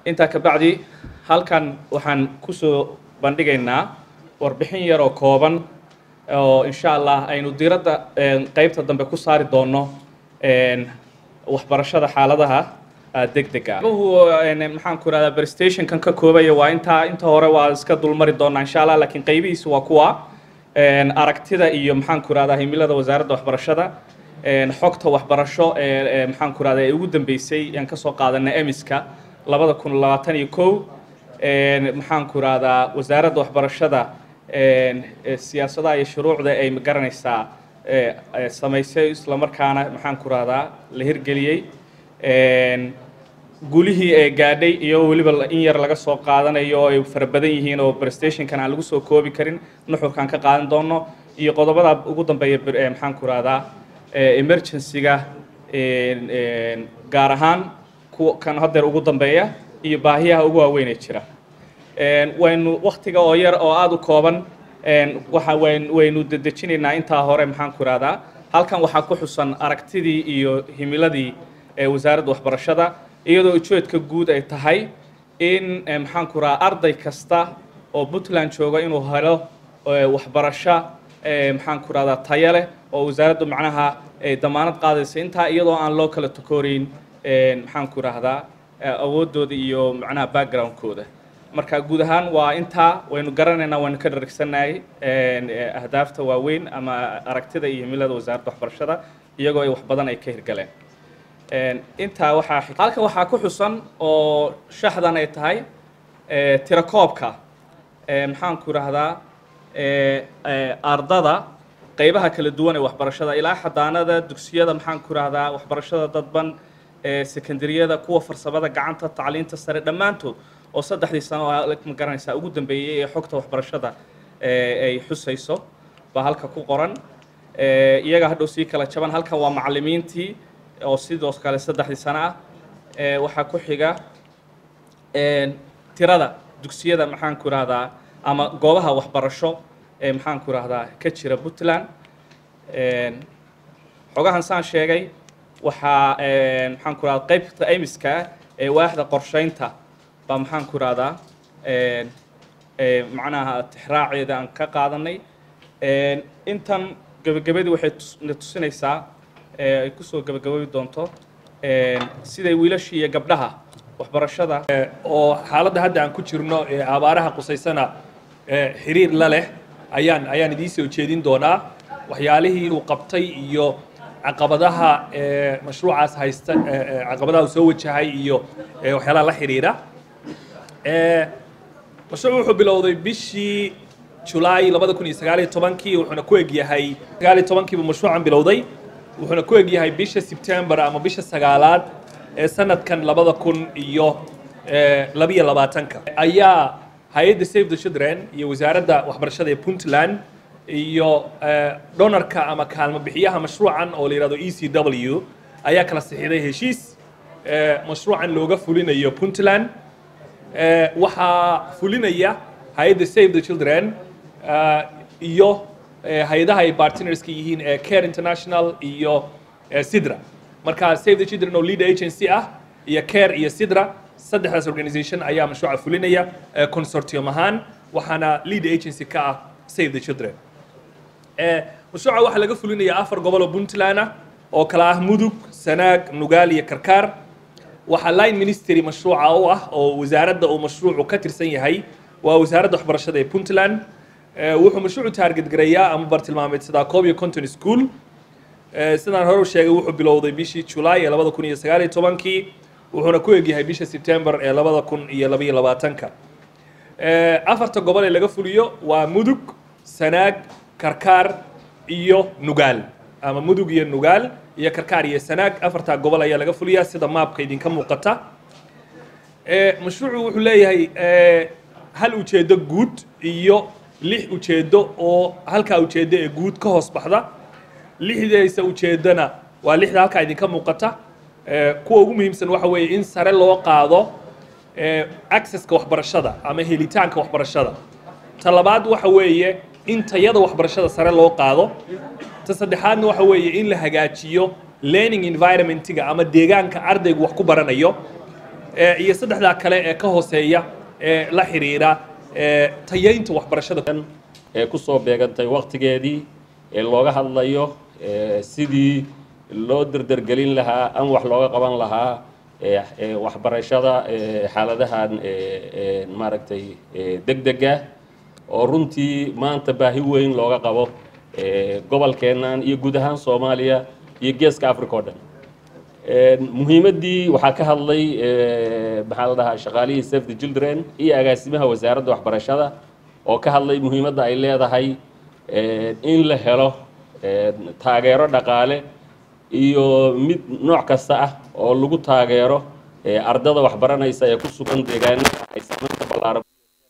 intaa ka bacdi halkan waxaan kusoo bandhigaynaa warbixin yar oo kooban oo insha allah aynu diiradda qeybta dambe ku saari doono waxbarashada xaaladaha degdega maxaan ku irahdaa prestationkan ka koobaya waa intaa inta hore waa iska dulmari doonaa insha allah laakiin qaybihiisa waa kuwa aragtida iyo maxaan ku irahdaa himilada wasaaradda waxbarashada xogta waxbarasho ee maxaan ku irahdaa ee ugu dambeysay aan kasoo qaadanay emiska labada kun labaatan iyo kow maxaan ku irahdaa wasaaradda waxbarashada siyaasadaha iyo shuruucda ay magaranaysaa samaysay islamarkaana maxaan ku irahdaa la hirgeliyey gulihii ee gaadhay iyo weliba in yar laga soo qaadanayo oo ay fara badan yihiin oo prestationkan aan lagu soo koobi karin nuxurkaan ka qaadan doono iyo qodobada ugu dambeeya maxaan ku irahdaa emergency-ga gaar ahaan kuwa kan hadeer ugu dambeeya iyo baahiyaha ugu waaweyn ee jira waynu waktiga oo yar oo aada u kooban waxa waynu dedejinaynaa intaa hore maxaan ku irahdaa halkan waxaa ku xusan aragtidii iyo himiladii wasaaradda waxbarashada iyadoo ujeedka guud ay tahay in maxaan ku irahdaa arday kasta oo puntland jooga inuu helo waxbarasho maxaan ku irahdaa tayo leh oo wasaaraddu macnaha damaanad qaadaysa intaa iyadoo aan loo kala takooreyn maxaan ku irahdaa awooddooda iyo macnaha backgroundkooda marka guud ahaan waa intaa waynu garanaynaa waynu ka dhargsanahay ahdaafta waaweyn ama aragtida iyo himilada wasaaradda waxbarashada iyagoo ay wax badan ay ka hirgaleen intaa waxaa halkan waxaa ku xusan oo shaxdan ay tahay tirakoobka maxaan ku irahdaa ardada qaybaha kala duwan ee waxbarashada ilaa xadaanada dugsiyada maxaan ku irahdaa waxbarashada dadban secondaryada kuwa farsamada gacanta tacliinta sare dhammaantood oo saddexdii sano ma garanaysaa ugu dambeeyey ee xogta waxbarashada ay xusayso baa halka ku qoran iyaga hadhow sii kala jaban halkan waa macallimiintii oo sidoo kale saddexdii sano ah waxaa ku xiga tirada dugsiyada maxaan ku irahdaa ama goobaha waxbarasho ee maxaan ku irahdaa ka jira puntland xogahan saan sheegay waxaa maxaan ku irahdaa qaybta emiska ee waaxda qorsheynta baa maxaan ku irahdaa macnaha tixraaceeda aan ka qaadanay intan gebagabadii waxay na tusinaysaa ay kusoo gebagababi doonto siday wiilashii iyo gabdhaha waxbarashada oo xaaladda hadda aan ku jirno ee abaaraha qusaysana xiriir la leh ayaan ayaan idiin soo jeedin doonaa waxyaalihii uu qabtay iyo caqabadaha mashruucaas haysta caqabadaha uu soo wajahay iyo waxyaalaha la xiriira mashruuc wuxuu bilowday bishii julaay labada kun iyo sagaaliyo tobankii wuxuuna ku egyahay sagaaliyo tobankiibu mashruucan bilowday wuxuuna ku egyahay bisha sebtembar ama bisha sagaalaad ee sanadkan labada kun iyo labiyo labaatanka ayaa hay-adda save the children iyo wasaaradda waxbarashada ee puntland iyo donarka ama kaalmo bixiyaha mashruucan oo la yihahdo e c w ayaa kala sixiday heshiis mashruucan looga fulinayo puntland waxaa fulinaya hay-adda save the children iyo hay-adaha ay partnerska yihiin ee care international iyo sidra marka save the children oo lead agency ah iyo care iyo sidra saddexdaas organization ayaa mashruuca fulinaya consortium ahaan waxaana lead agency ka ah save the children mashruuca waxaa laga fulinaya afar gobol oo puntland ah oo kala ah mudug sanaag nugaal iyo karkaar waxaa line ministry mashruuca u ah oo wasaaradda uu mashruucu ka tirsan yahay waa wasaaradda waxbarashada ee puntland wuxuu mashruucu taarget gareeyaa ama bartilmaameedsadaa koob iyo conton school sidaan hore u sheegay wuxuu bilowday bishii julaay ee labada kun iyo sagaal iyo tobankii wuxuuna ku egyahay bisha sebtembar ee labada kun iyo labaiyo labaatanka afarta gobol ee laga fuliyo waa mudug sanaag karkaar iyo nugaal ama mudug iyo nugaal iyo karkaar iyo sanaag afartaa gobol ayaa laga fuliyaa sida maabka idinka muuqata mashruucu wuxuu leeyahay hal ujeedo guud iyo lix ujeedo oo halkaa ujeedo ee guud ka hoos baxda lixdaysa ujeedona waa lixda halkaa idinka muuqata kuwa ugu muhiimsan waxa weeye in sare loo qaado accesska waxbarashada ama helitaanka waxbarashada ta labaad waxa weeye in tayada waxbarashada sare loo qaado ta saddexaadna waxa weeye in la hagaajiyo learning environmentiga ama deegaanka ardaygu wax ku baranayo iyo saddexdaa kale ee ka hooseeya ee la xiriira tayaynta waxbarashada ee ku soo beegantay waktigeedii ee looga hadlayo sidii loo derdergelin lahaa ama wax looga qaban lahaa waxbarashada xaaladahan maaragtay degdega oo runtii maanta baahi weyn looga qabo gobolkeennan iyo guud ahaan soomaaliya iyo geeska africa o dhan muhiimaddii waxaa ka hadlay maxaa la dhahaa shaqaalihii safe the children iyo agaasimaha wasaaradda waxbarashada oo ka hadlay muhiimadda ay leedahay in la helo taageero dhaqaale iyo mid nooc kasta ah oo lagu taageero ardada waxbaranaysa ee ku sugan deegaanada ay saamaynta ballaaran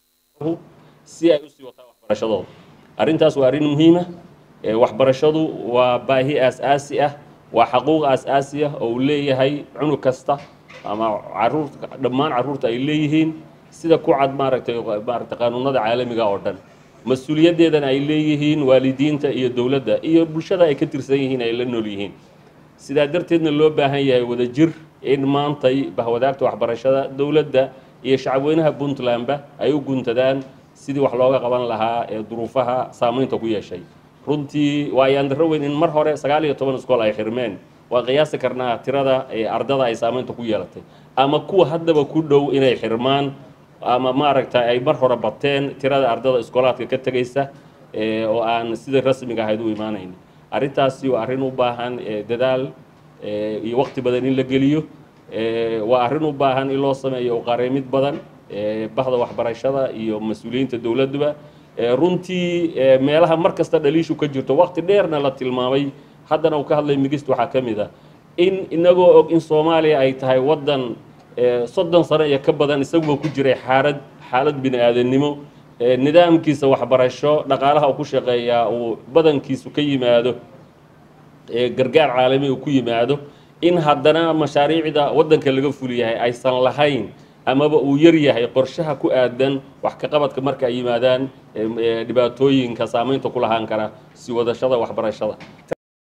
si ay usii wataan waxbarashadooda arrintaas waa arrin muhiima waxbarashadu waa baahi aas-aasi ah waa xaquuq aas-aasi ah oo uu leeyahay cunug kasta ama caruurta dhammaan carruurta ay leeyihiin sida ku cad maaragtay maaragtay qaanuunada caalamiga oo dhan mas-uuliyaddeedana ay leeyihiin waalidiinta iyo dowladda iyo bulshada ay ka tirsan yihiin ay la nool yihiin sidaa darteedna loo baahan yahay wadajir in maantay bahwadaagta waxbarashada dowladda iyo shacabweynaha puntlandba ay u guntadaan sidii wax looga qaban lahaa ee duruufaha saamaynta ku yeeshay runtii waa yaandaro weyn in mar hore sagaal iyo toban iskool ay xirmeen waan qiyaasi karnaa tirada ardada ay saamaynta ku yeelatay ama kuwa haddaba ku dhow inay xirmaan ama maaragta ay mar hore bateen tirada ardada iskoolaadka ka tegaysa oo aan sida rasmiga ahayd u imaanayn arrintaasi waa arrin u baahan dadaal iyo waqti badan in la geliyo waa arrin u baahan in loo sameeyo uqareemid badan bahda waxbarashada iyo mas-uuliyiinta dowladduba runtii meelaha mar kasta dhaliishu ka jirto waqti dheerna la tilmaamay haddana uu ka hadlay migist waxaa ka mid a in inagoo og in soomaaliya ay tahay waddan soddon sano iyo ka badan isaguba ku jiray xaalad xaalad bini aadannimo nidaamkiisa waxbarasho dhaqaalaha uu ku shaqeeyaa uu badankiisu ka yimaado gargaar caalami uu ku yimaado in haddana mashaariicda waddanka laga fuliyahay aysan lahayn amaba uu yar yahay qorshaha ku aadan wax ka qabadka marka ay yimaadaan dhibaatooyinka saamaynta ku lahaan kara si wadashada waxbarashada